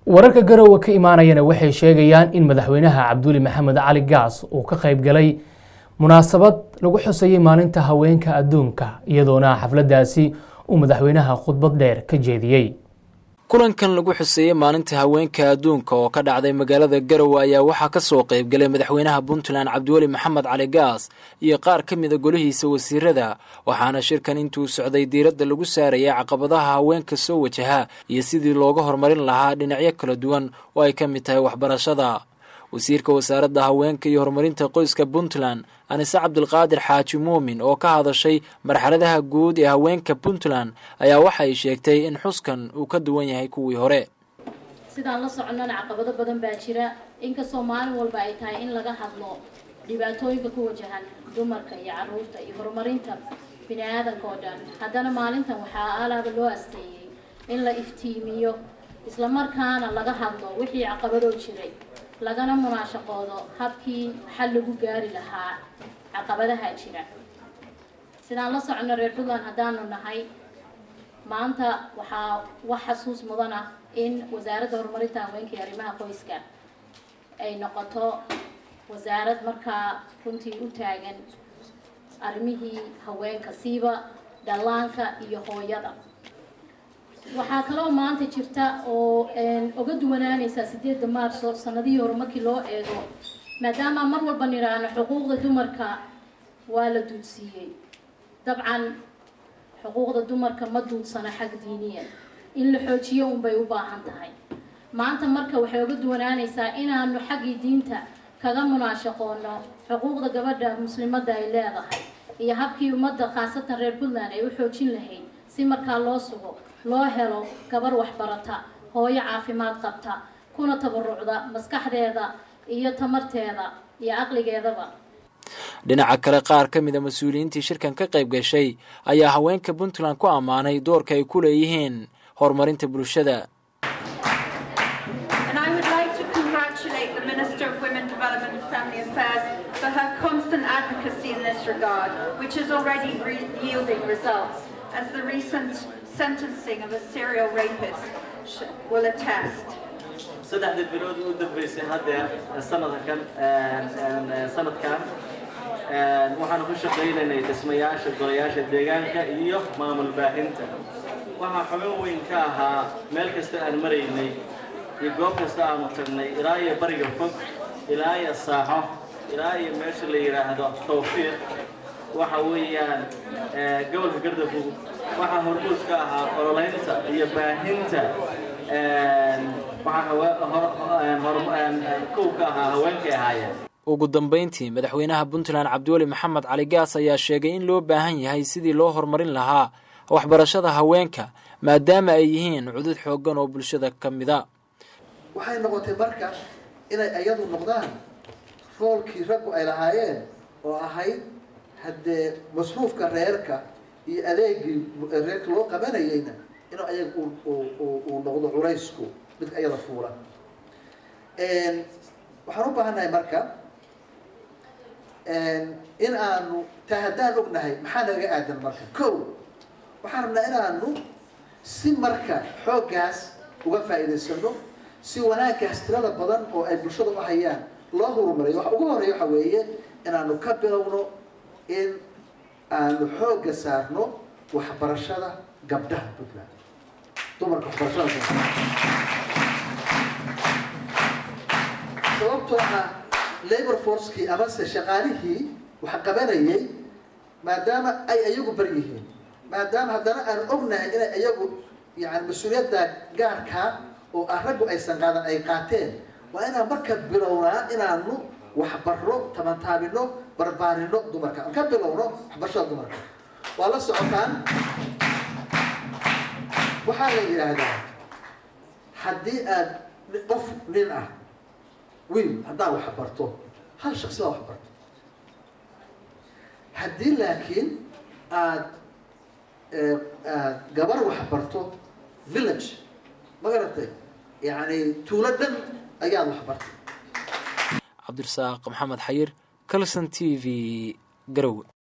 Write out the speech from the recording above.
wararka garowe ka imaanayana waxay sheegayaan in madaxweynaha cabduuli maxamed cali gaas uu ka qayb galay munaasabad lagu xusayay maalinta haweenka adduunka iyadoona xafladdaasi uu madaxweynaha khudbad dheer ka jeediyey kulankan lagu xuseeyey maalinta haweenka adduunka oo ka dhacday magaalada garowe ayaa waxaa ka soo qayb galay madaxweynaha puntland cabdiweli maxamed cali gaas iyo qaar ka mida golihiisa wasiirada waxaana shirkan intuu socday diiradda lagu saarayay caqabadaha haweenka soo wajaha iyo sidii looga horumarin lahaa dhinacyo kala duwan oo ay ka mid tahay waxbarashada wasiirka wasaaradda haweenka iyo horumarinta qoyska puntland anise cabdilqaadir xaaji muumin oo ka hadashay marxaladaha guud ee haweenka puntland ayaa waxay sheegtay in xuskan uu ka duwan yahay kuwii hore sidaan la soconnana caqabado badan baa jira inkastoo maalin walba ay tahay in laga hadlo dhibaatooyinka ku wajahan dumarka iyo caruurta iyo horumarinta bini aadanka oo dhan haddana maalintan waxaa alaaba loo asteeyey in la iftiimiyo islamarkaana laga hadlo wixii caqabadoo jiray lagana munaashaqoodo habkii xal lagu gaari lahaa caqabadaha jira sidaan la socono reer puntland haddaanu nahay maanta waxaa wax xasuus mudan ah in wasaaradda horumarinta haweenka iyo arrimaha qoyska ay noqoto wasaarad markaa runtii u taagan arrimihii haweenka siiba dhallaanka iyo hooyada waxaa kaloo maanta jirta oo oga duwanaanaysaa sideedda maarso sanadihii hore markii loo eego maadaama mar walba nidhaahno xuquuqda dumarka waa la duudsiiyey dabcan xuquuqda dumarka ma duudsana xag diiniya in la xoojiyo unbay u baahan tahay maanta marka waxay oga duwanaanaysaa inaanu xaggii diinta kaga munaashaqoono xuquuqda gabadha muslimadda ay leedahay iyo habkii ummadda khaasatan reer puntland ay u xoojin lahayd si markaa loo sugo loo helo gabar waxbarata hooyo caafimaad qabta kuna tabarucda maskaxdeeda iyo tamarteeda iyo caqligeedaba dhinaca kale qaar ka mida mas-uuliyiintii shirkan ka qayb gashay ayaa haweenka puntland ku ammaanay doorka ay ku leeyihiin horumarinta bulshada for her constant advocacy in this regard, which is already re- yielding results, as the recent sentencing of a serial rapist sh- will attest. saddexda bilood u dambeysay haddeer sanadkan sanadkan waxaanu ku shaqaynaynay dhismayaasha golayaasha deegaanka iyo maamul baahinta waxaa xubin weyn ka ahaa meel kasta aan maraynay iyo goob kasta aanu tagnay ilaa iyo bariga fog ilaa iyo saaxo ilaa iyo meesha la yidhaahdo tawfiiq waxa weeyaan gobolka gardafug waxaa hormuud ka ahaa ololeynta iyo baahinta kow ka ahaa haweenkay ahaayeen ugu dambeyntii madaxweynaha puntland cabdiweli maxamed cali gaas ayaa sheegay in loo baahan yahay sidii loo horumarin lahaa waxbarashada haweenka maadaama ay yihiin cudud xooggan oo bulshada ka mida waxay noqotay marka inay ayadu noqdaan roolkii raggu ay lahaayeen oo ahayd haddee masruufka reerka iyo adeegii reerka loo qabanayeyna inuu ayaga uu noqdo culaysku midka ayada fuula waxaan u baahannahay marka in aanu taa haddaan ognahay maxaa nagaga aadan marka ko waxaan rabnaa inaanu si marka xooggaas uga faa'iidaysano si wanaaggaas tirada badan oo ay bulshada u hayaan loo horumariyo waxa ugu horeeya waxa weeye inaanu ka bilowno in aanu xoogga saarno waxbarashada gabdhaha puntland dumarka waxbarashada sababtoo ah labor forcekii amase shaqaalihii wax qabanayay maadaama ay ayagu bar yihiin maadaama haddana aan ognahay inay ayagu yani mas-uuliyadda gaarkaa oo ah raggu aysan qaadan ay qaateen waa inaan marka bilownaa inaanu waxbarro tabantaabino barbaarino dumarka aan ka bilowno waxbarashada dumarka waa la socotaan waxaa la yidhaahdaa haddii aad qof nin ah wiil haddaad wax barto hal shaksi baa wax barto haddii laakiin aad aad gabar wax barto village ma garatay yani tuulo dhan ayaad wax bartay cabdirasaaq maxamed xayir calson t v garowe